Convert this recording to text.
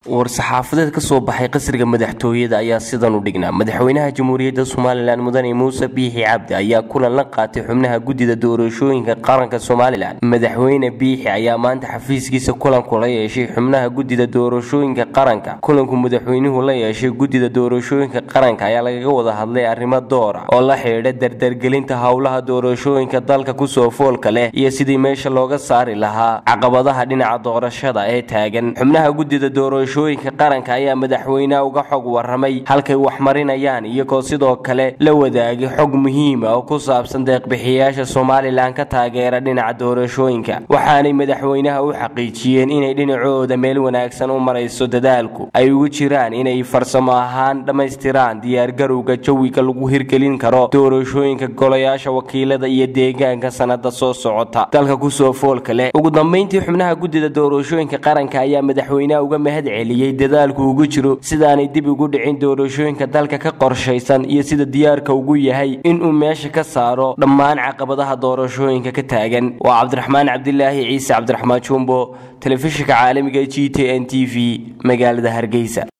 war-saxaafadeed ka soo baxay qasriga madaxtooyada ayaa sidan u dhignaa madaxweynaha jamhuuriyadda somalilan mudane muuse biixi cabdi ayaa kulan la qaatay xubnaha guddida doorashooyinka qaranka somalilan madaxweyne biixi ayaa maanta xafiiskiisa kulanku la yeeshay xubnaha guddida doorashooyinka qaranka kulanku madaxweynuhu la yeeshay guddida doorashooyinka qaranka ayaa lagaga wada hadlay arrimo door ah oo la xidhiidha dardargelinta howlaha doorashooyinka dalka kusoo foolka leh iyo sidii meesha looga saari lahaa caqabadaha dhinaca doorashada ee taagan xubnaha guddida doorashooyinka qaranka ayaa madaxweynaha uga xog waramay halkay wax marinayaan iyagoo sidoo kale la wadaagay xog muhiima oo ku saabsan deeqbixiyayaasha somalilan ka taageera dhinaca doorashooyinka waxaanay madaxweynaha u xaqiijiyeen inay dhinacooda meel wanaagsan u marayso dadaalku ay ugu jiraan inay farsamo ahaan dhammaystiraan diyaargarowga jawiga lagu hirgelin karo doorashooyinka golayaasha wakiilada iyo deegaanka sanada soo socota dalka kusoo foolka leh ugu dambeyntii xubnaha guddida doorashooyinka qaranka ayaa madaxweynaha uga mahad celiyey dadaalku ugu jiro sidaanay dib ugu dhicin doorashooyinka dalka ka qorshaysan iyo sida diyaarka ugu yahay inuu meesha ka saaro dhammaan caqabadaha doorashooyinka ka taagan waa cabdiraxmaan cabdilaahi ciise cabdiraxmaan jumbo telefishinka caalamiga g t n t v magaalada hargeysa